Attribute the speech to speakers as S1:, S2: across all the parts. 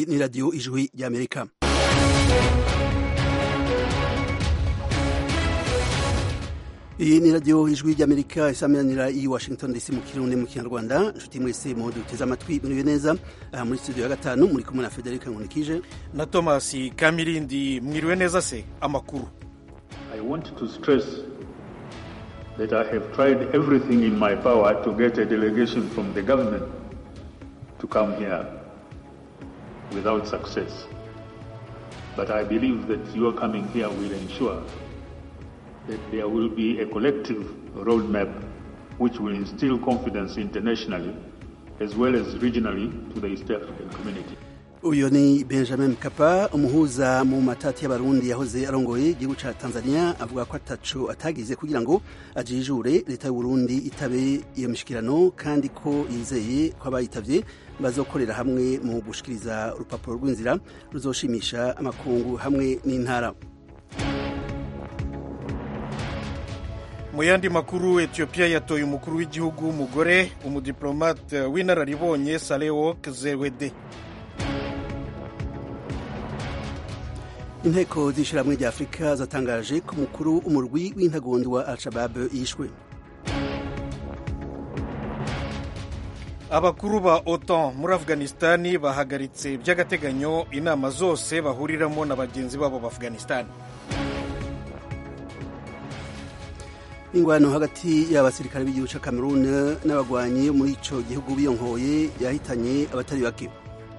S1: ni radiyo ijwi ry'amerika iyi ni radiyo ijwi ry'amerika isameranira i washington dc mu kirundi mu kinyarwanda inshuti mwese mu duteze amatwi muriwe neza aha muri studio ya gatanu muri kumwe na federica nkunikije
S2: na thomas kamirindi mwiriwe neza se amakuru
S3: I want to stress that I have tried everything in my power to get a delegation from the government to come here without success. But I believe that your coming here will ensure that there will be a collective roadmap which will instill confidence internationally as well as regionally to the East African community.
S1: uyu ni benjamin mkapa umuhuza mu matati y'abarundi yahoze arongoye igihugu ca tanzania avuga ko ataco atagize kugira ngo ajijure leta y'uburundi itabe iyo mishikirano kandi ko yizeye ko abayitavye bazokorera hamwe mu gushikiriza urupapuro rw'inzira ruzoshimisha amakungu hamwe n'intara
S2: mu yandi makuru etiyopiya yatoye umukuru w'igihugu w'umugore umudiplomate w'inararibonye salewok zewede
S1: inteko z'ishyirahamwe rya afurika zatangaje ko umukuru umurwi w'intagondo wa al-shabab yishwe
S2: abakuru ba otan muri afghanistani bahagaritse by'agateganyo inama zose bahuriramo na bagenzi babo ba afghanistani
S1: ingwano hagati y'abasirikare b'igihugu ca cameroon n'abagwanyi muri ico gihugu biyonkoye yahitanye abatari bake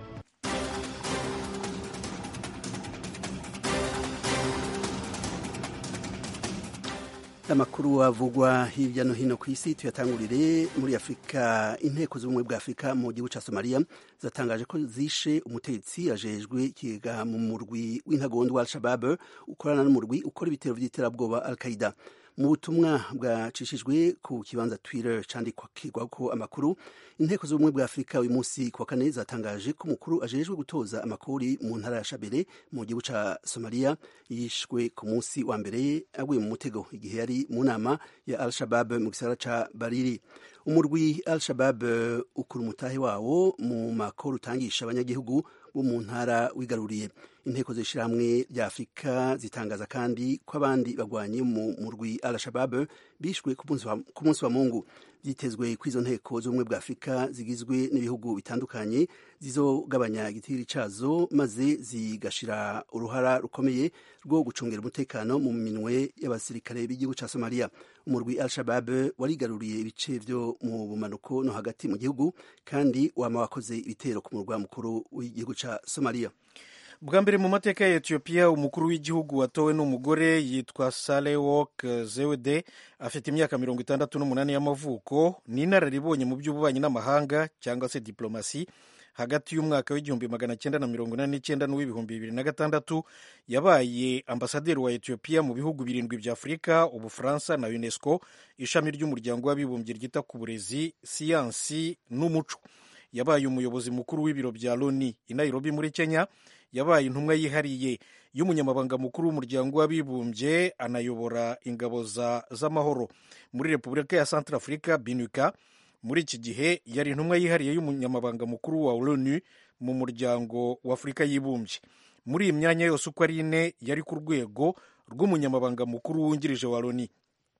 S1: amakuru avugwa hirya no hino ku isi tuyatangurire muri afurika inteko z'ubumwe bwa afurika mu gihugu ca somaliya zatangaje ko zishe umutegetsi ajejwe ikigega mu murwi w'intagondo wa al-shabab ukorana n'umurwi ukora ibitero vy'iterabwoba al-qaida mu butumwa bwacishijwe ku kibanza twitter candikirwako amakuru inteko z'ubumwe bwa afurika uyu munsi kuwa kane zatangaje ko umukuru ajejwe gutoza amakori mu ntara ya shabere mu gihugu ca somaliya yishwe ku munsi wa mbere aguye mu mutego igihe yari mu nama ya al-shabab mu gisagara ca bariri umurwi al-shabab ukura umutahe wawo mu makoro utangisha abanyagihugu bo mu ntara wigaruriye inteko z'ishyirahamwe rya afurika zitangaza kandi ko abandi bagwanye mu murwi al-shabab bishwe ku munsi wa mungu byitezwe ko izo nteko z'ubumwe bwa afurika zigizwe n'ibihugu bitandukanye zizogabanya igitiri cazo maze zigashira uruhara rukomeye rwo gucungira umutekano mu minwe y'abasirikare b'igihugu ca somaliya umurwi al-shabab warigaruriye ibice vyo mu bumanuko no hagati mu gihugu kandi wama wakoze ibitero ku murwa mukuru w'igihugu ca somaliya
S2: bwa mbere mu mateka ya etiyopiya umukuru w'igihugu watowe n'umugore yitwa salewok zewde afite imyaka mirongo itandatu n'umunani y'amavuko ni inararibonye mu by'ububanyi n'amahanga cyangwa se diplomasi hagati y'umwaka w'igihumbi magana cyenda na mirongo inani n'icyenda n'uw'ibihumbi bibiri na gatandatu yabaye ambasaderi wa etiyopiya mu bihugu birindwi bya afurika ubufaransa na unesco ishami ry'umuryango w'abibumbye ryita ku burezi siyansi n'umuco yabaye umuyobozi mukuru w'ibiro bya loni i nairobi muri kenya yabaye intumwa yihariye y'umunyamabanga mukuru w'umuryango w'abibumbye anayobora ingabo z'amahoro muri repubulika ya centre afurika binuka muri iki gihe yari intumwa yihariye y'umunyamabanga mukuru wa loni mu muryango w'afurika yibumbye muri iyi myanya yose uko ari ine yari ku rwego rw'umunyamabanga mukuru wungirije wa loni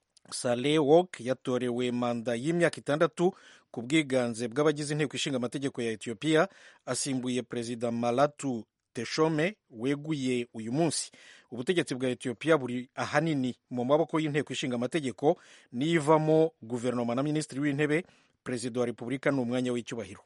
S2: sale wok yatorewe manda y'imyaka itandatu ku bwiganze bw'abagize inteko ishinga amategeko ya etiyopiya asimbuye perezida malatu teshome weguye uyu munsi ubutegetsi bwa etiyopiya buri ahanini mu maboko y'inteko ishinga amategeko n'ivamo guverinoma na minisitiri w'intebe perezida wa repubulika ni umwanya w'icyubahiro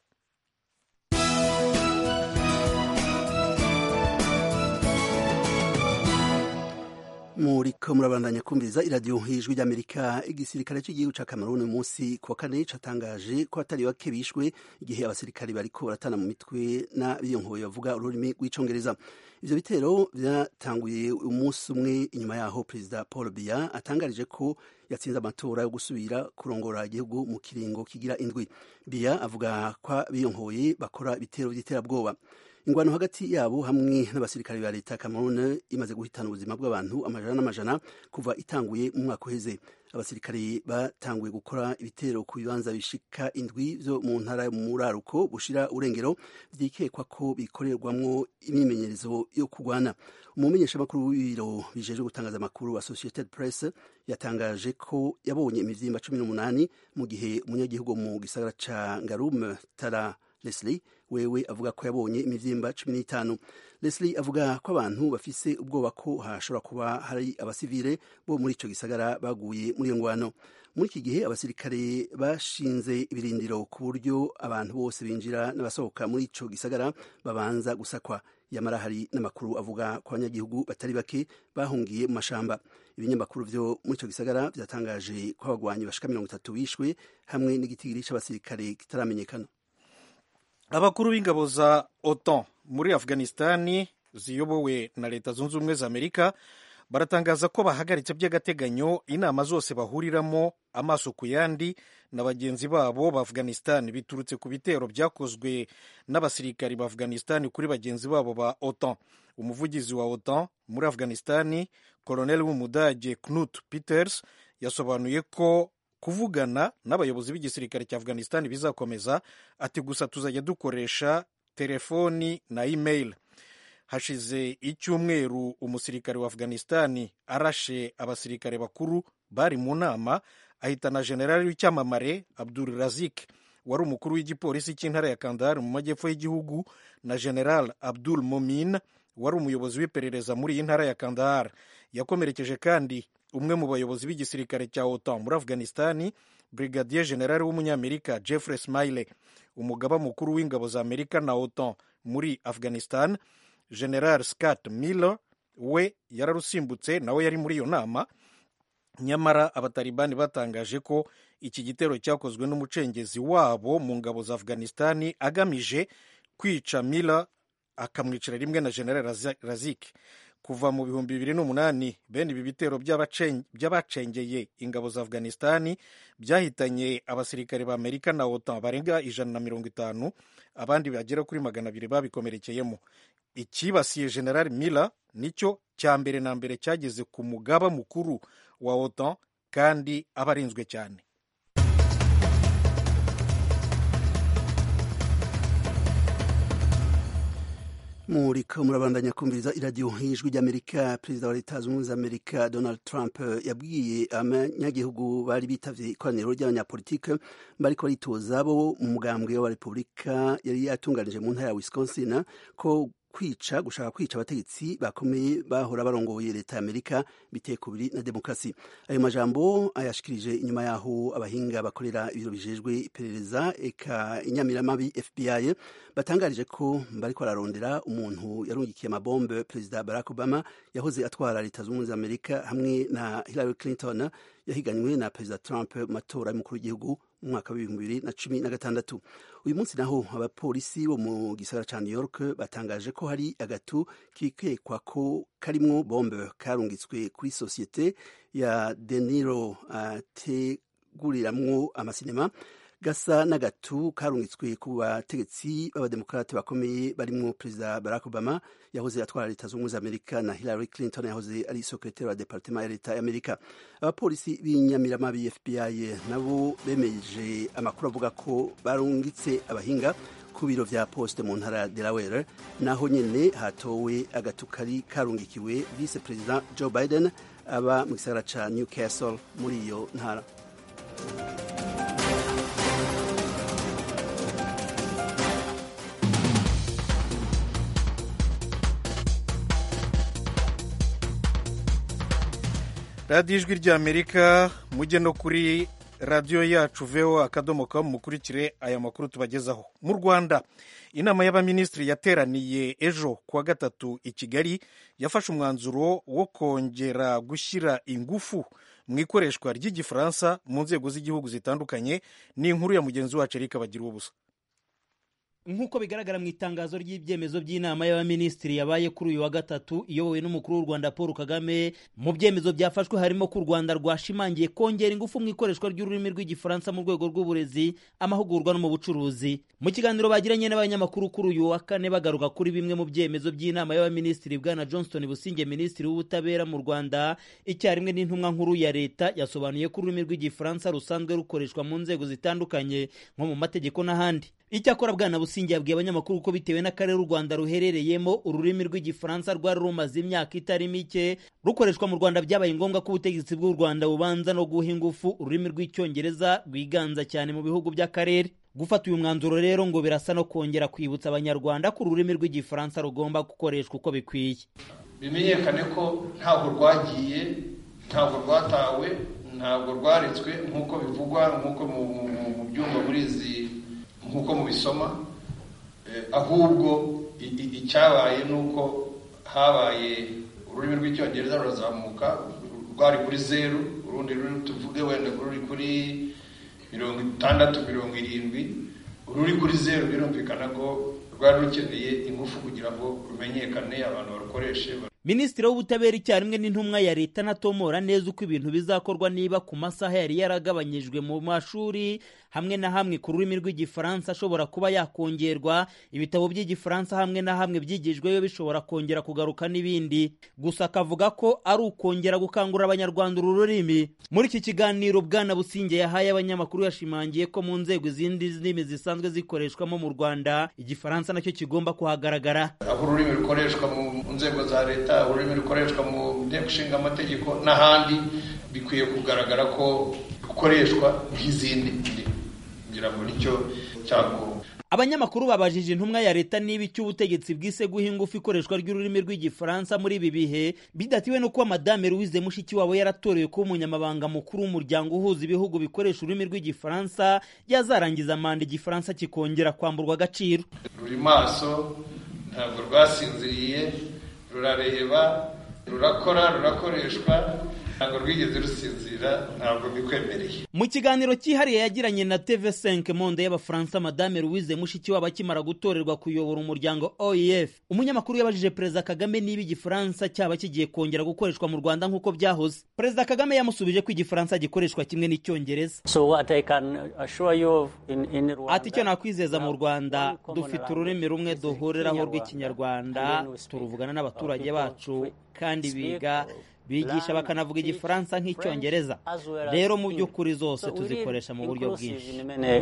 S1: muriko murabandanya kumviriza iradiyo hijwi ry'amerika igisirikare cy'igihugu ca cameroon uyu munsi kuwa kane catangaje ko atari bake bishwe igihe abasirikare bariko baratana mu mitwe n'abiyonkoye bavuga ururimi rw'icongereza ivyo bitero vyatanguye umunsi umwe inyuma yaho perezida paul biya atangarije ko yatsinze amatora yo gusubira kurongora igihugu mu kiringo kigira indwi biya avuga ko abiyonkoye bakora ibitero vy'iterabwoba ingwano hagati yabo hamwe n'abasirikare ba leta Cameroon imaze guhitana ubuzima bw'abantu amajana n'amajana kuva itanguye mu mwaka uheze abasirikare batanguye gukora ibitero ku bibanza bishika indwi vyo mu ntara mu muraruko bushira urengero vyikekwa ko bikorerwamwo imyimenyerezo yo kurwana umumenyeshamakuru w'ibiro bijejwe gutangaza amakuru associated press yatangaje ko yabonye imivyimba cumi n'umunani mu gihe umunyagihugu mu gisagara ca ngarume tara leslie wewe avuga ko yabonye imivyimba cumi n'itanu leslie avuga ko abantu bafise ubwoba ko hashobora kuba hari abasivile bo muri ico gisagara baguye muri iyo ngwano muri iki gihe abasirikare bashinze ibirindiro ku buryo abantu bose binjira n'abasohoka muri ico gisagara babanza gusakwa yamara hari n'amakuru avuga ko abanyagihugu batari bake bahungiye mu mashamba ibinyamakuru vyo muri ico gisagara vyatangaje ko abagwanyi bashika mirongo itatu bishwe hamwe n'igitigiri c'abasirikare kitaramenyekana
S2: abakuru b'ingabo za otan muri afghanistani ziyobowe na leta zunze ubumwe za amerika baratangaza ko bahagaritse by'agateganyo inama zose bahuriramo amaso ku yandi na bagenzi babo ba afghanistan biturutse ku bitero byakozwe n'abasirikari ba afghanistan kuri bagenzi babo ba otan umuvugizi wa otan muri afghanistan koloneli w'umudage knut peters yasobanuye ko kuvugana n'abayobozi b'igisirikare cya afghanistan bizakomeza ati gusa tuzajya dukoresha telefoni na email hashize icyumweru umusirikare wa afghanistan arashe abasirikare bakuru bari mu nama ahitana generali w'icyamamare abdul razik wari umukuru w'igipolisi cy'intara ya kandahar mu majyepfo y'igihugu na general abdul momin wari umuyobozi w'iperereza muri iyi ntara ya kandahar yakomerekeje kandi umwe mu bayobozi b'igisirikare cya otan muri afghanistan brigadier general w'umunyamerika jeffrey smiley umugaba mukuru w'ingabo za amerika na otan muri afghanistan general scott miller we yararusimbutse nawe yari muri iyo nama nyamara abatalibani batangaje ko iki gitero cyakozwe n'umucengezi wabo mu ngabo za afghanistan agamije kwica miller akamwicira rimwe na general razik kuva mu bihumbi bibiri n'umunani bene ibi bitero by'abacengeye ingabo za afghanistan byahitanye abasirikare ba amerika na otan barenga ijana na mirongo itanu abandi bagera kuri magana abiri babikomerekeyemo ikibasiye general miller nicyo cya mbere na mbere cyageze ku mugaba mukuru wa otan kandi aba arinzwe cyane
S1: muriko murabandanya kumviriza iradiyo y'ijwi ry'amerika perezida wa leta zunze ubumwe za amerika donald trump yabwiye abanyagihugu bari bitavye ikoraniro ry'abanyapolitike bariko baritoza bo mu mugambwe wa repubulika yari yatunganije mu ntara ya wisconsin ko kwica gushaka kwica abategetsi bakomeye bahora barongoye leta ya amerika biteye kubiri na demokarasi ayo majambo ayashikirije inyuma yaho abahinga bakorera ibiro bijejwe iperereza eka inyamiramabi fbi batangarije ko bariko bararondera umuntu yarungikiye amabombe perezida barack obama yahoze atwara leta zunze ubumwe za amerika hamwe na hillary clinton yahiganywe na perezida trump mu matora y'umukuru w'igihugu mu mwaka w'ibihumbi bibiri na cumi na gatandatu uyu munsi naho abapolisi bo mu gisagara ca new york batangaje ko hari agatu kikekwa ko karimwo bombe karungitswe kuri sosiyete ya deniro ateguriramwo amasinema gasa n'agatu karungitswe ku bategetsi b'abademokarate bakomeye barimwo perezida barack obama yahoze atwara leta zunze ubumwe za amerika na hillary clinton yahoze ari sekretari wa departema ya leta y'amerika abapolisi b'inyamiramabi fbi nabo bemeje amakuru avuga ko barungitse abahinga ku biro vya poste mu ntara ya delaware naho nyene hatowe agatu kari karungikiwe vice perezida joe biden aba mu gisagara ca newcastle muri iyo ntara
S2: radiyo ijwi ry'amerika mujye no kuri radiyo yacu veho akadomo kamu mukurikire aya makuru tubagezaho mu rwanda inama y'abaminisitiri yateraniye ejo kuwa gatatu i kigali yafashe umwanzuro wo kongera gushyira ingufu mu ikoreshwa ry'igifaransa mu nzego z'igihugu zitandukanye ni inkuru ya mugenzi wacu erika bagira ubusa
S4: nk'uko bigaragara mu itangazo ry'ibyemezo by'inama y'abaminisitiri yabaye kuri uyu wa gatatu iyobowe n'umukuru w'u rwanda paul kagame mu byemezo byafashwe harimo ko u rwanda rwashimangiye kongera ingufu mu ikoreshwa ry'ururimi rw'igifaransa mu rwego rw'uburezi amahugurwa no mu bucuruzi mu kiganiro bagiranye n'abanyamakuru kuri uyu wa kane bagaruka kuri bimwe mu byemezo by'inama y'abaminisitiri bwana johnston businge minisitiri w'ubutabera mu rwanda icyarimwe n'intumwa nkuru ya leta yasobanuye ko ururimi rw'igifaransa rusanzwe rukoreshwa mu nzego zitandukanye nko mu mategeko n'ahandi icyakora bwana businge yabwiye abanyamakuru ko bitewe n'akarere u rwanda ruherereyemo ururimi rw'igifaransa rwari rumaze imyaka itari mike rukoreshwa mu rwanda byabaye ngombwa ko ubutegetsi bw'u rwanda bubanza no guha ingufu ururimi rw'icyongereza rwiganza cyane mu bihugu by'akarere gufata uyu mwanzuro rero ngo birasa no kongera kwibutsa abanyarwanda ko ururimi rw'igifaransa rugomba gukoreshwa uko bikwiye
S5: bimenyekane ko ntabwo rwagiye ntabwo rwatawe ntabwo rwaretswe nk'uko bivugwa nk'uko mu byumba muri izi nk'uko mubisoma ahubwo icyabaye ni uko habaye ururimi rw'icyongereza rurazamuka rwari kuri zeru urundi ruri tuvuge wenda ruri kuri mirongo itandatu mirongo irindwi ururi kuri zeru birumvikana ko rwari rukeneye ingufu kugira ngo rumenyekane abantu barukoreshe
S4: minisitiri w'ubutabera icyarimwe n'intumwa ya leta anatomora neza uko ibintu bizakorwa niba ku masaha yari yaragabanyijwe mu mashuri hamwe na hamwe ku rurimi rw'igifaransa ashobora kuba yakongerwa ibitabo by'igifaransa hamwe na hamwe byigijweyo bishobora kongera kugaruka n'ibindi gusa akavuga ko ari ukongera gukangurira abanyarwanda uru rurimi muri iki kiganiro bwana businge yahaye abanyamakuru yashimangiye ko mu nzego izindi ndimi zisanzwe zikoreshwamo mu rwanda igifaransa nacyo kigomba kuhagaragara
S5: aho ururimi rukoreshwa mu nzego za leta ururimi rukoreshwa mu nteko ishinga amategeko n'ahandi bikwiye kugaragara ko rukoreshwa nk'izindi ndimi kugira ngo nicyo cyakorwa
S4: abanyamakuru babajije intumwa ya leta niba icyo ubutegetsi bwise guha ingufu ikoreshwa ry'ururimi rw'igifaransa muri ibi bihe bidatiwe no kuba madame louise mushikiwabo yaratorewe kuba umunyamabanga mukuru w'umuryango uhuza ibihugu bikoresha ururimi rw'igifaransa yazarangiza manda igifaransa kikongera kwamburwa agaciro
S5: ruri maso ntabwo rwasinziriye rurareba rurakora rurakoreshwa ntabwo rwigeze rusinzira ntabwo bikwemereye
S4: mu kiganiro cyihariye yagiranye na tv5 monde y'abafaransa madame louise mushikiwabo akimara gutorerwa kuyobora umuryango oef umunyamakuru yabajije perezida kagame niba igifaransa cyaba kigiye kongera gukoreshwa mu rwanda nk'uko byahoze perezida kagame yamusubije ko igifaransa gikoreshwa kimwe n'icyongereza ati icyo nakwizeza mu rwanda dufite ururimi rumwe duhuriraho rw'ikinyarwanda turuvugana n'abaturage bacu kandi biga bigisha bakanavuga igifaransa nk'icyongereza rero mu by'ukuri zose tuzikoresha mu buryo bwinshi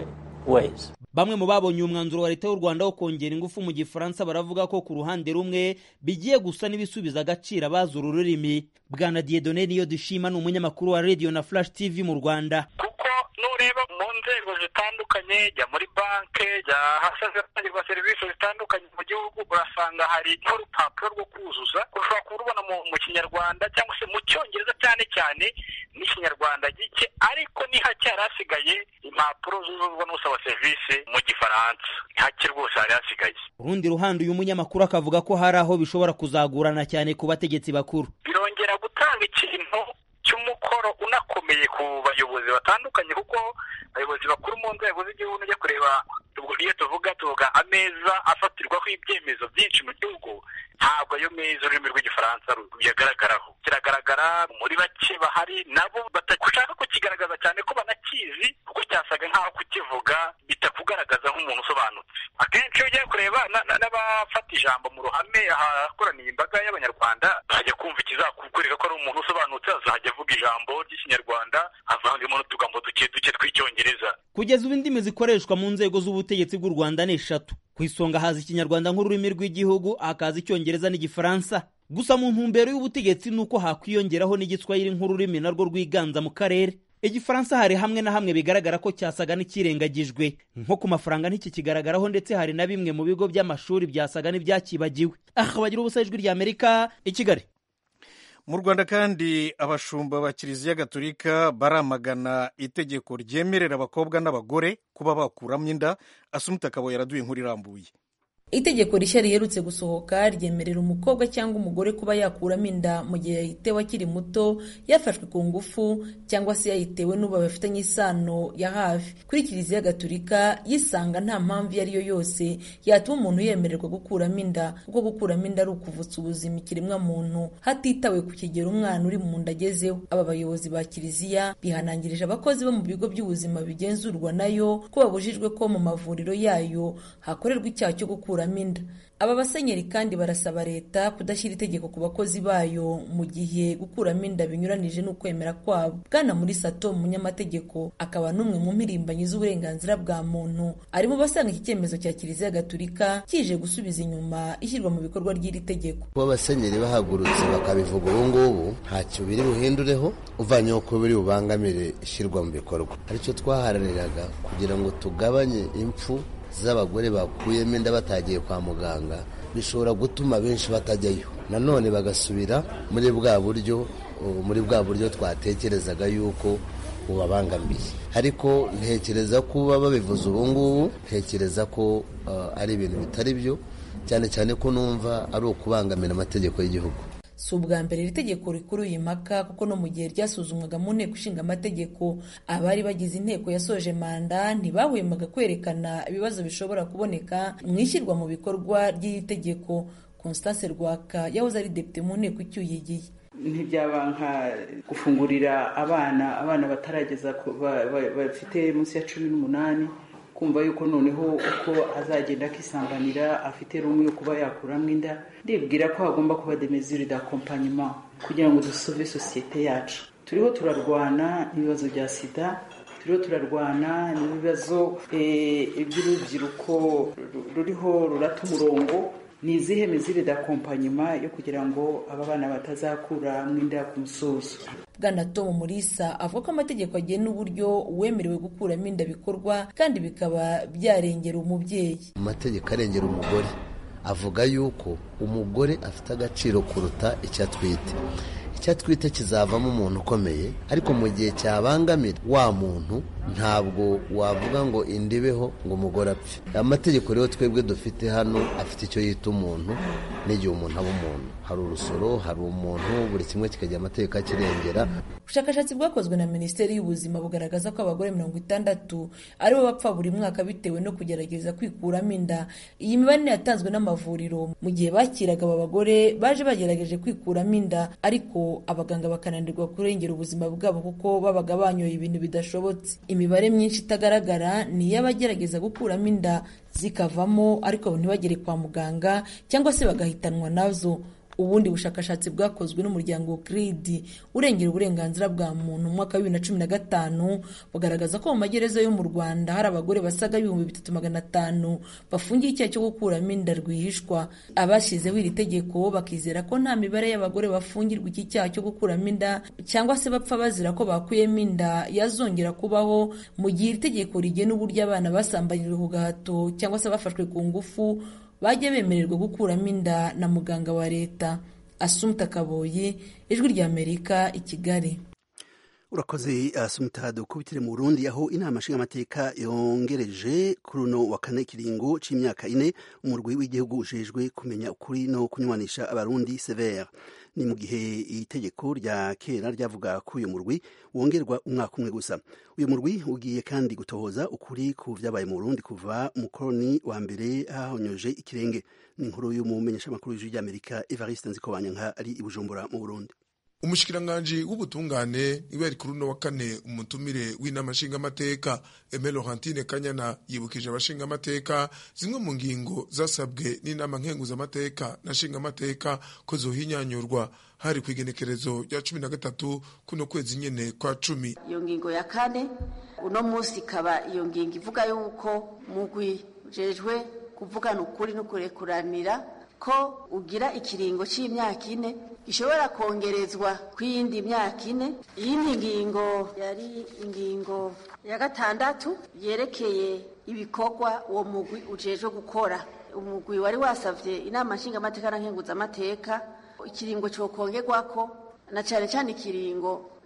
S4: bamwe mu babonye umwanzuro wa leta y'u rwanda wo kongera ingufu mu gifaransa baravuga ko ku ruhande rumwe bigiye gusa n'ibisubiza agaciro abazi uru rurimi bwana diedone niyo dushima ni umunyamakuru wa radiyo na flash tv mu rwanda
S6: kuko nureba mu nzego zitandukanye jya muri banki jya ahasanzwe hatangirwa serivisi zitandukanye mu gihugu urasanga hari nk'urupapuro rwo kuzuza ushobora kurubona mu kinyarwanda cyangwa se mu cyongereza cyane cyane n'ikinyarwanda gike ariko ni hake hari hasigaye impapuro zuzuzwa n'usaba serivisi mu gifaransa hake rwose hari hasigaye
S4: urundi ruhande uyu munyamakuru akavuga ko hari aho bishobora kuzagurana cyane ku bategetsi bakuru
S6: birongera gutanga ikintu cy'umukoro unakomeye ku bayobozi batandukanye kuko abayobozi bakuru mu nzego z'igihugu ujya kureba iyo tuvuga tuvuga ameza afatirwaho ibyemezo byinshi mu gihugu ntabwo ayo meza ururimi rw'igifaransa ruyagaragaraho kiragaragara muri bake bahari nabo bashaka kukigaragaza cyane ko banakizi kuko cyasaga nk'aho kukivuga bitakugaragaza nk'umuntu usobanutse akenshi iyo ugiye kureba n'abafata ijambo mu ruhame ahakoraniye imbaga y'abanyarwanda bajya kumva ikizakukwereka ko ari umuntu usobanutse azajya avuga ijambo ry'ikinyarwanda avangemo n'utugambo duke duke tw'icyongereza
S4: kugeza ubu indimi zikoreshwa mu nzego z'ubutegetsi bw'u rwanda ni eshatu ku isonga haza ikinyarwanda nk'ururimi rw'igihugu hakaza icyongereza n'igifaransa gusa mu ntumbero y'ubutegetsi ni uko hakwiyongeraho n'igiswahili nk'ururimi narwo rwiganza mu karere igifaransa hari hamwe na hamwe bigaragara ko cyasaga n'ikirengagijwe nko ku mafaranga ntikikigaragaraho ndetse hari na bimwe mu bigo by'amashuri byasaga n'ibyakibagiwe aha bagira ubusa ijwi ry'amerika i kigali
S2: mu rwanda kandi abashumba ba kiliziya gatolika baramagana itegeko ryemerera abakobwa n'abagore kuba bakuramo inda asumuta akaba yaraduye inkuru irambuye
S7: itegeko rishya riherutse gusohoka ryemerera umukobwa cyangwa umugore kuba yakuramo inda mu gihe yayitewe akiri muto yafashwe ku ngufu cyangwa se yayitewe n'ubu bafitanye isano ya hafi kuri kiliziya gatulika yisanga nta mpamvu iyo ari yo yose yatuma umuntu yemererwa gukuramo inda kuko gukuramo inda ari ukuvutsa ubuzima ikiremwa muntu hatitawe ku kigero umwana uri mu nda agezeho aba bayobozi ba kiliziya bihanangirije abakozi bo mu bigo by'ubuzima bigenzurwa nayo ko babujijwe ko mu mavuriro yayo hakorerwa icyaha cyo gukura inda aba basenyeri kandi barasaba leta kudashyira itegeko ku bakozi bayo mu gihe gukuramo inda binyuranije n'ukwemera kwabo bwana muri sato umunyamategeko akaba n'umwe mu mpirimbanyi z'uburenganzira bwa muntu ari mu basanga iki cyemezo cya kiliziya gatulika kije gusubiza inyuma ishyirwa mu bikorwa ry'iri tegeko
S8: kuba abasenyeri bahagurutse bakabivuga ubu ngubu ntacyo biri buhindureho uvanyeho ko biri bubangamire ishyirwa mu bikorwa aricyo twaharaniraga kugira ngo tugabanye impfu z'abagore bakuyemo inda batagiye kwa muganga bishobora gutuma benshi batajyayo nanone bagasubira muri bwa buryo muri bwa buryo twatekerezaga yuko bubabangamiye ariko ntekereza kuba babivuze ubu ngubu ntekereza ko ari ibintu bitari byo cyane cyane ko numva ari ukubangamira amategeko y'igihugu
S7: si ubwa mbere iri tegeko rikuru impaka kuko no mu gihe ryasuzumwaga mu nteko ishinga amategeko abari bagize inteko yasoje manda ntibahwemaga kwerekana ibibazo bishobora kuboneka mu ishyirwa mu bikorwa ry'iri tegeko constance rwaka yahoze ari depite mu nteko icyuye igihe
S9: ntibyaba nka gufungurira abana abana batarageza bafite munsi ya cumi n'umunani kumva yuko noneho uko azagenda akisambanira afite rumwe yo kuba yakuramo inda ndibwira ko hagomba kuba de mesure d'accompagnement kugira ngo dusove sosiyete yacu turiho turarwana n'ibibazo bya sida turiho turarwana n'ibibazo by'urubyiruko ruriho rurata umurongo ni izihe mizire d'accompagnement yo kugira ngo aba bana batazakura inda ku musozo
S7: bwana tom murisa avuga ko amategeko agena uburyo uwemerewe gukuramo inda bikorwa kandi bikaba byarengera umubyeyi
S8: amategeko arengera umugore avuga yuko umugore afite agaciro kuruta icyo atwite icyo atwite kizavamo umuntu ukomeye ariko mu gihe cyabangamira wa muntu ntabwo wavuga ngo indibeho ngo umugore apfe amategeko rero twebwe dufite hano afite icyo yita umuntu n'igihe umuntu aba umuntu hari urusoro hari umuntu buri kimwe kikagira amategeko akirengera
S7: ubushakashatsi bwakozwe na minisiteri y'ubuzima bugaragaza ko abagore mirongo itandatu aribo bapfa buri mwaka bitewe no kugerageza kwikuramo inda iyi mibare yatanzwe n'amavuriro mu gihe bakiraga aba bagore baje bagerageje kwikuramo inda ariko abaganga bakananirwa kurengera ubuzima bwabo kuko babaga banyoye ibintu bidashobotse imibare myinshi itagaragara ni iy'abagerageza gukuramo inda zikavamo ariko ntibagere kwa muganga cyangwa se bagahitanwa nazo ubundi bushakashatsi bwakozwe n'umuryango kiridi urengera uburenganzira bwa muntu mu mwaka wa bibiri na cumi na gatanu bugaragaza ko mu magereza yo mu rwanda hari abagore basaga ibihumbi bitatu magana atanu bafungiye icyaha cyo gukuramo inda rwihishwa abashyizeho iri tegeko bakizera ko nta mibare y'abagore bafungirwa iki cyaha cyo gukuramo inda cyangwa se bapfa bazira ko bakuyemo inda yazongera kubaho mu gihe iri tegeko rigena uburyo abana basambanyijwe ku gahato cyangwa se bafashwe ku ngufu bajya bemererwa gukuramo inda na muganga wa leta asumta kaboyi ijwi ry'amerika i kigali
S1: urakoze asumta dukubitire mu burundi aho inama nshingamateka yongereje kuri uno wa kane kiringo c'imyaka ine umurwi w'igihugu ujejwe kumenya ukuri no kunywanisha abarundi severe ni mu gihe itegeko rya kera ryavuga ko uyu murwi wongerwa umwaka umwe gusa uyu murwi ugiye kandi gutohoza ukuri ku vyabaye mu burundi kuva umukoroni wa mbere hahonyoje ikirenge ni inkuru y'umumenyeshamakuru w'ijwi ry'amerika evariste nzikobanyanka ari i bujumbura mu burundi
S10: umushikiranganji w'ubutungane niwe yari kuri uno wa kane umutumire w'inama nshingamateka Aime Laurentine Kanyana yibukije abashingamateka zimwe mu ngingo zasabwe n'inama nkenguzamateka na nshingamateka ko zohinyanyurwa hari ku igenekerezo rya cumi na gatatu kuno kwezi nyene kwa cumi
S11: iyo ngingo ya kane uno munsi ikaba iyo ngingo ivuga yuko mugwi ujejwe kuvugana ukuri no kurekuranira ko ugira ikiringo c'imyaka ine gishobora kongerezwa kw'iyindi myaka ine iyindi ngingo yari ingingo ya gatandatu yerekeye ibikorwa uwo mugwi ujejwe gukora umugwi wari wasavye inama nshingamateka na nkenguzamateka ikiringo cokongerwako na cane cane ikiringo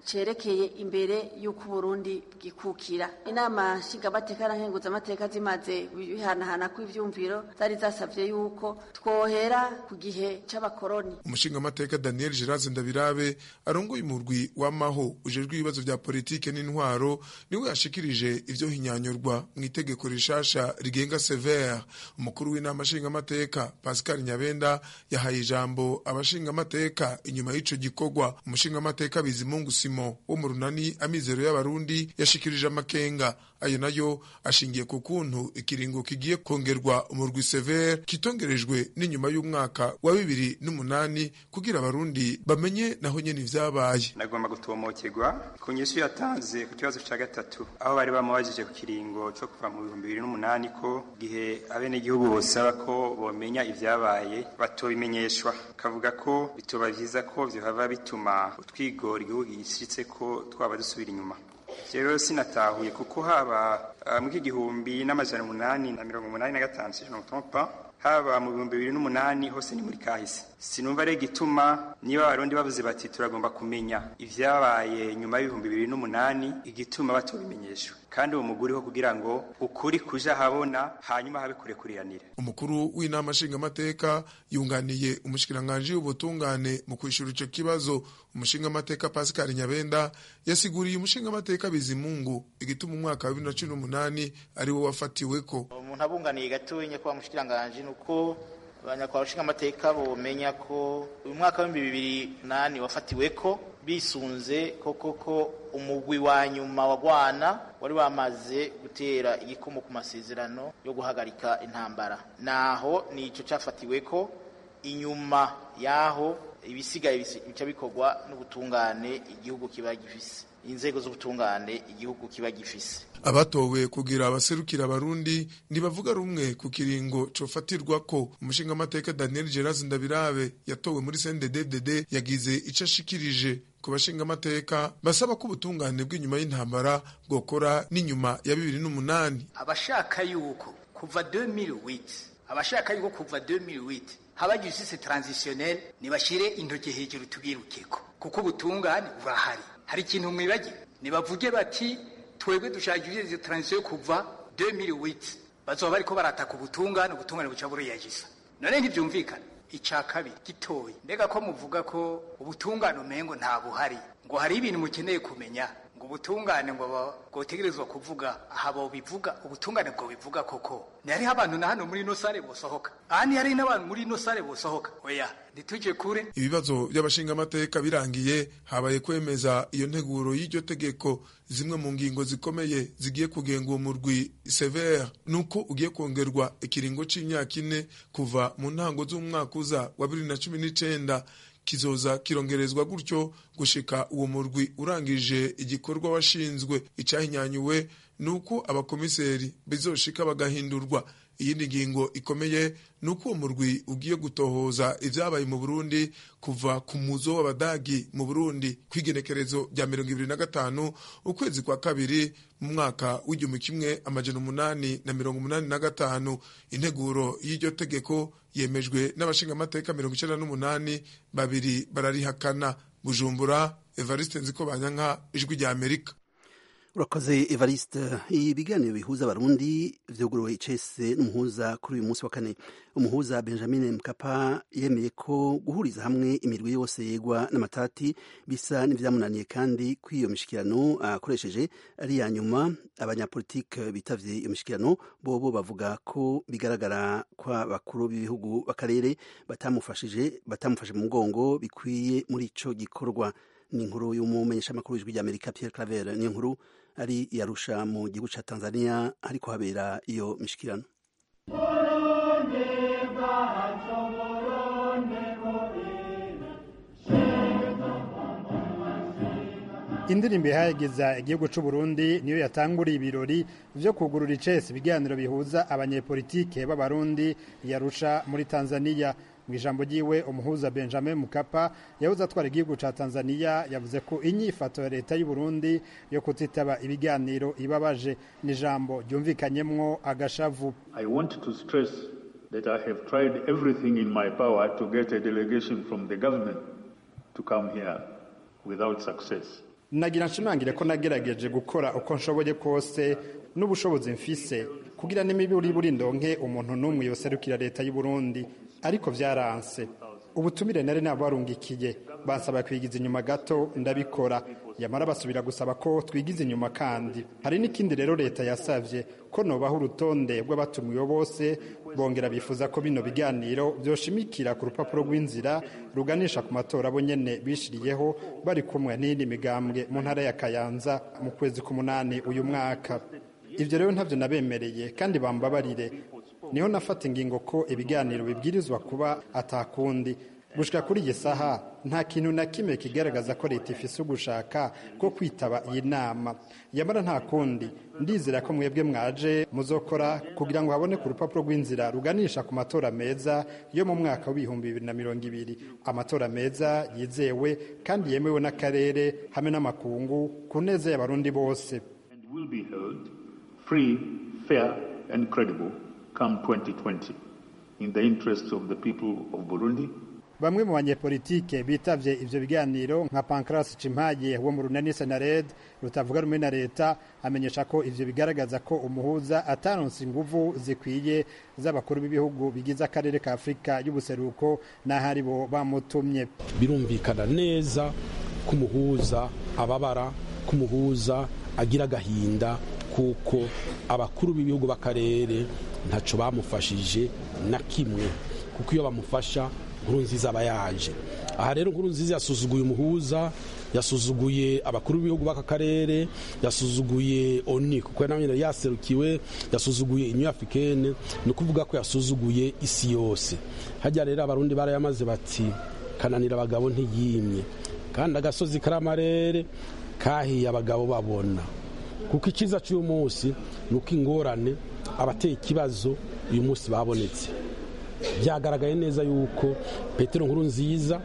S11: cerekeye imbere y'uko uburundi bwikukira inama nshingamateka na nkenguzamateka zimaze bihanahana kw'ivyumviro zari zasavye yuko twohera ku gihe c'abakoroni
S10: umushingamateka daniel gerard ndabirabe arongoye umurwi w'amaho ujejwe ibibazo vya politike n'intwaro niwe yashikirije ivyo hinyanyorwa mu itegeko rishasha rigenga severe umukuru w'inama nshingamateka pascal nyabenda yahaye ijambo abashingamateka inyuma y'ico gikorwa umushingamateka bizimungu simo wo mu runani amizero y'abarundi yashikirije amakenga ayo nayo ashingiye ku kuntu ikiringo kigiye kongerwa umurwi severe kitongerejwe n'inyuma y'umwaka wa bibiri n'umunani kugira abarundi bamenye naho nyene ivyabaye
S12: nagomba gutomokerwa ku nyishu yatanze ku kibazo ca gatatu aho bari bamubajije ku kiringo co kuva mu bihumbi bibiri n'umunani ko gihe abenegihugu bosaba ko bomenya ivyabaye batobimenyeshwa kavuga ko bitoba vyiza ko vyohava bituma utwigora igihugu gishitse ko twaba dusubira inyuma rero sinatahuye kuko haba mu igihumbi n'amajana umunani na mirongo umunani na gatanu si je ne haba mu bihumbi bibiri n'umunani hose ni muri kahise sinumva rero igituma niba abarundi bavuze bati turagomba kumenya ivyabaye nyuma y'ibihumbi bibiri n'umunani igituma batobimenyeshwa kandi uwo muguri ho kugira ngo ukuri kuja habona hanyuma habe kurekuriranira
S10: umukuru w'inama nshingamateka yunganiye umushikiranganji w'ubutungane mu kwishura ico kibazo umushingamateka pascal nyabenda yasiguriye umushingamateka bizimungu igituma umwaka wa bibiri na cumi n'umunani ari wo wafatiweko
S13: umuntu abunganiye gatonya kwa mushikiranganji nuko abanyakwa bashingamateka bomenya ko uyu mwaka w'ibihumbi bibiri nani wafatiweko bisunze koko ko umugwi wa nyuma wa Rwana wari wamaze gutera igikomo ku masezerano yo guhagarika intambara naho nico cafatiwe ko inyuma yaho ibisigaye bica bikorwa n'ubutungane igihugu kiba gifise inzego z'ubutungane igihugu kiba gifise
S10: abatowe kugira abaserukira abarundi ntibavuga rumwe ku kiringo cofatirwa ko umushingamateka daniel gerard ndabirabe yatowe muri cndd yagize ico ashikirije ku bashingamateka basaba ko ubutungane bw'inyuma y'intambara bwokora n'inyuma ya bibiri n'umunani
S14: abashaka yuko kuva 2008 abashaka yuko kuva 2008 haba justice transitionnelle nibashire intoke hejuru tubwirukeko kuko ubutungane burahari hari ikintu mwibagiwe nibavuge bati twebwe dushaka justice transition kuva 2008 bazoba bariko barataka ubutungane ubutungane buca buriyagisa none ntivyumvikana ica kabiri gitoyi mbega ko muvuga ko ubutungane umengo nta buhari ngo hari ibintu mukeneye kumenya ngo ubutungane ngo bwotegerezwa kuvuga aha bo bivuga ubutungane bwo bivuga koko ntihariho abantu na hano muri ino sare bosohoka aha ntihari n'abantu muri ino sare bosohoka oya ntituje kure
S10: ibibazo by'abashingamateka birangiye habaye kwemeza iyo nteguro y'iryo tegeko zimwe mu ngingo zikomeye zigiye kugenga uwo murwi severe nuko ugiye kongerwa ikiringo c'imyaka ine kuva mu ntango z'umwaka uza wa bibiri na cumi n'icenda kizoza kirongerezwa gutyo gushika uwo murwi urangije igikorwa washinzwe icahinyanyuwe nuko abakomiseri bizoshika bagahindurwa iyindi ngingo ikomeye nuko uwo murwi ugiye gutohoza ivyabaye mu Burundi kuva ku muzo w'abadagi mu Burundi kwigenekerezo rya mirongo ibiri na gatanu ukwezi kwa kabiri mu mwaka w'igihumbi kimwe amajana umunani na mirongo umunani na gatanu integuro y'iryo tegeko yemejwe n'abashingamateka mirongo icenda n'umunani babiri bararihakana bujumbura evariste nziko banyanka ijwi rya amerika
S1: urakoze evariste ibiganiro bihuza abarundi vyuguruwe icese n'umuhuza kuri uyu munsi wa kane umuhuza benjamin mkapa yemeye ko guhuriza hamwe imirwi yose yegwa n'amatati bisa n'ivyamunaniye kandi ko iyo mishikirano akoresheje ari ya nyuma abanyapolitike bitavye iyo mishikirano bobo bavuga ko bigaragara ko abakuru b'ibihugu b'akarere batamufashije batamufashe mu mugongo bikwiye muri ico gikorwa ni inkuru y'umumenyeshamakuru w'ijwi ry'amerika pierre claver ni inkuru ari yarusha mu gihugu ca tanzania hariko habera iyo mishikirano
S15: indirimbo ihageza igihugu c'u Burundi niyo yatanguriye ibirori vyo kugurura icese ibiganiro bihuza abanyepolitike b'abarundi yarusha muri Tanzania mu ijambo ryiwe umuhuza Benjamin Mkapa yavuze atwara igihugu ca Tanzania yavuze ko inyifato ya leta y'u Burundi yo kutitaba ibiganiro ibabaje n'ijambo ryumvikanyemwo agashavu
S3: I want to stress that I have tried everything in my power to get a delegation from the government to come here without success.
S15: nagira nshimangire ko nagerageje gukora uko nshoboye kose n'ubushobozi mfise kugira n'imiburi buri ndonke umuntu n'umwe yoserukira leta y'u Burundi ariko vyaranse ubutumire nari nabarungikiye bansaba kwigiza inyuma gato ndabikora yamara basubira gusaba ko twigiza inyuma kandi hari n'ikindi rero leta yasavye ko nobaho urutonde rw'abatumiwe bose bongera bifuza ko bino biganiro vyoshimikira ku rupapuro rw'inzira ruganisha ku matora bo nyene bishiriyeho bari kumwe n'iyindi migambwe mu ntara ya kayanza mu kwezi k'umunani uyu mwaka ivyo rero ntavyo nabemereye kandi bambabarire niho nafata ingingo ko ibiganiro bibwirizwa kuba atakundi gushika kuri iyi saha nta kintu na kimwe kigaragaza ko leta ifise ugushaka ko kwitaba iyi nama yamara nta kundi ndizera ko mwebwe mwaje muzokora kugira ngo habone ku rupapuro rw'inzira ruganisha ku matora meza yo mu mwaka w'ibihumbi bibiri na mirongo ibiri amatora meza yizewe kandi yemewe n'akarere hamwe n'amakungu ku neza y'abarundi bose
S3: will be held free, fair, and credible come 2020 in the interests of the people of Burundi.
S15: bamwe mu banyepolitike bitavye ivyo biganiro nka Pancras Cimpaye wo mu runani Senared rutavuga rumwe na leta amenyesha ko ivyo bigaragaza ko umuhuza ataronse inguvu zikwiye z'abakuru b'ibihugu bigize akarere ka Afurika y'ubuseruko n'ahari bo bamutumye
S16: birumvikana neza kumuhuza ababara kumuhuza agira agahinda kuko abakuru b'ibihugu b'akarere ntaco bamufashije na kimwe kuko iyo bamufasha nkuru nziza aba yaje aha rero nkuru nziza yasuzuguye umuhuza yasuzuguye abakuru b'ibihugu b'aka karere yasuzuguye oni kuko nawe yaserukiwe yasuzuguye inyu africaine ni ukuvuga ko yasuzuguye isi yose hajya rero abarundi barayamaze bati kananira abagabo ntiyimye kandi agasozi kari amarere kahiye abagabo babona kuko icyiza cy'uyu munsi ni uko ingorane abateye ikibazo uyu munsi babonetse byagaragaye neza yuko petero nkuru nziza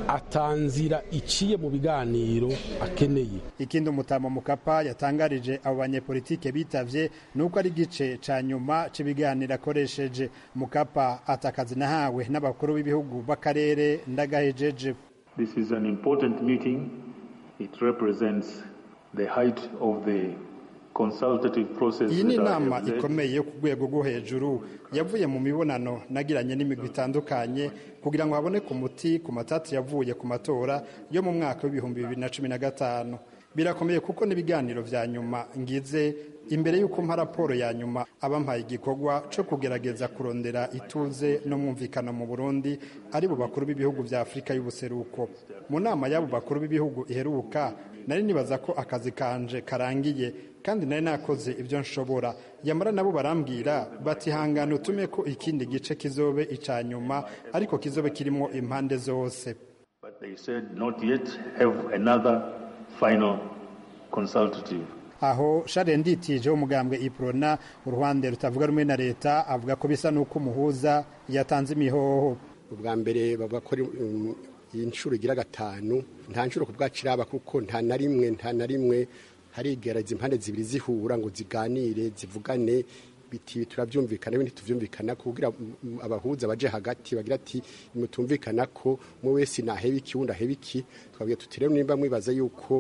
S16: atanzira iciye mu biganiro akeneye
S15: ikindi umutamo mukapa yatangarije abo banyepolitike bitavye nuko ari igice ca nyuma c'ibiganiro akoresheje mukapa atakazi nahawe n'abakuru b'ibihugu b'akarere ndagahejeje
S3: This is an important meeting. It represents the height of the consultative process.
S15: iyi ni
S3: that I
S15: inama
S3: have led.
S15: ikomeye yo ku rwego rwo hejuru yavuye mu mibonano nagiranye n'imigwi itandukanye kugira ngo haboneke umuti ku matati yavuye ku matora yo mu mwaka w'ibihumbi bibiri na cumi na gatanu birakomeye kuko n'ibiganiro vya nyuma ngize imbere y'uko mpa raporo ya nyuma abampaye igikorwa co kugerageza kurondera ituze no mwumvikano mu burundi ari bo bakuru b'ibihugu vya afurika y'ubuseruko mu nama y'abo bakuru b'ibihugu iheruka nari nibaza ko akazi kanje karangiye kandi nari nakoze ibyo nshobora yamara nabo barambwira bati hangana utume ko ikindi gice kizobe ica nyuma ariko kizobe kirimo impande zose
S3: But they said not yet have another final consultative.
S15: aho share nditije umugambwe iprona uruhande rutavuga rumwe na leta avuga ko bisa n'uko umuhuza yatanze imihoho
S17: ubwa mbere bavuga ko ari, um, iyi nshuro igira gatanu nta nshuro ku bwacu iraba kuko nta na rimwe nta na rimwe harigereza impande zibiri zihura ngo ziganire zivugane biti turabyumvikana ibindi tuvyumvikana kugira mm, abahuza baje hagati bagira ati mutumvikana ko mu wese naheba iki wundi aheba iki twabwiye tuti rero nimba mwibaza yuko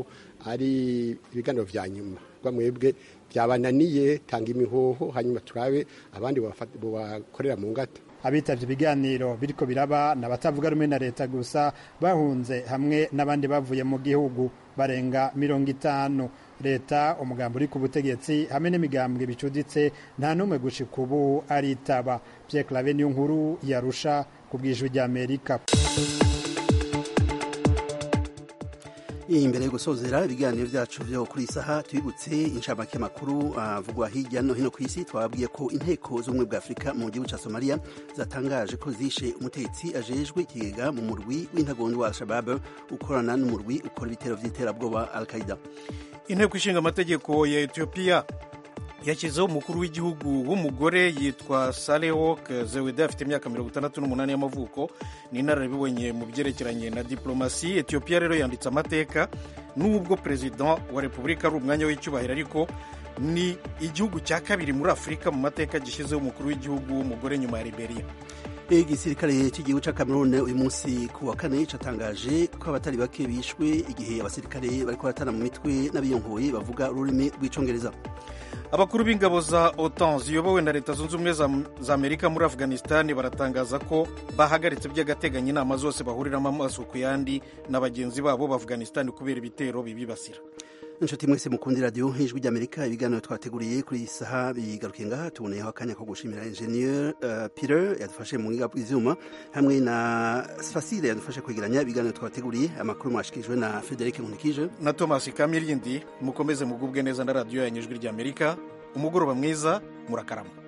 S17: ari ibiganiro vya nyuma rwa mwebwe byabananiye tanga imihoho hanyuma turabe abandi bobafata- bobakorera mu ngata
S15: abitavye ibiganiro biriko biraba n'abatavuga rumwe na leta gusa bahunze hamwe n'abandi bavuye mu gihugu barenga mirongo itanu leta umugambi uri ku butegetsi hamwe n'imigambwe bicuditse nta n'umwe gushika ubu aritaba Pierre Claver niyo nkuru yarusha ku bw'ijwi ry'Amerika
S1: imbere yo gusozera ibiganiro byacu byo kuri iyi saha tubibutse inshamake makuru avugwa hirya no hino ku isi twababwiye ko inteko z'ubumwe bwa afurika mu gihugu cya somaliya zatangaje ko zishe umutetsi ajejwe ikigega mu murwi w'intagondwa wa al-shabab ukorana n'umurwi ukora ibitero by'iterabwoba al-qaida
S2: inteko ishinga amategeko ya etiyopiya yashyizeho umukuru w'igihugu w'umugore yitwa salehok zewede afite imyaka mirongo itandatu n'umunani y'amavuko ni inararibonye mu byerekeranye na diplomasi etiyopiya rero yanditse amateka n'ubwo perezida wa repubulika ari umwanya w'icyubahiro ariko ni igihugu cya kabiri muri afurika mu mateka gishyizeho umukuru w'igihugu w'umugore nyuma ya liberia
S1: igisirikare cy'igihugu cya cameroon uyu munsi ku wa kane cyatangaje ko abatari bake bishwe igihe abasirikare bari kubatana mu mitwe n'abiyonkoye bavuga ururimi rw'icyongereza
S2: abakuru b'ingabo za otan ziyobowe na leta zunze ubumwe za amerika muri afghanistan baratangaza ko bahagaritse by'agateganyo inama zose bahuriramo amaso ku yandi na bagenzi babo b'afghanistan kubera ibitero bibibasira
S1: inshuti mwese mukundi radiyo nk'ijwi ry'amerika ibiganiro twateguriye kuri iyi saha bigarukiye ngaha tuboneyeho akanya ko gushimira enjeniyeri uh, peter yadufashe mu bwiga bw'ibyuma hamwe na fasile yadufashe kwegeranya ibiganiro twateguriye amakuru mwashikirijwe na frederic nkunikije
S2: na thomas kamirindi mukomeze mugubwe neza na radiyo yanyu ijwi ry'amerika umugoroba mwiza murakarama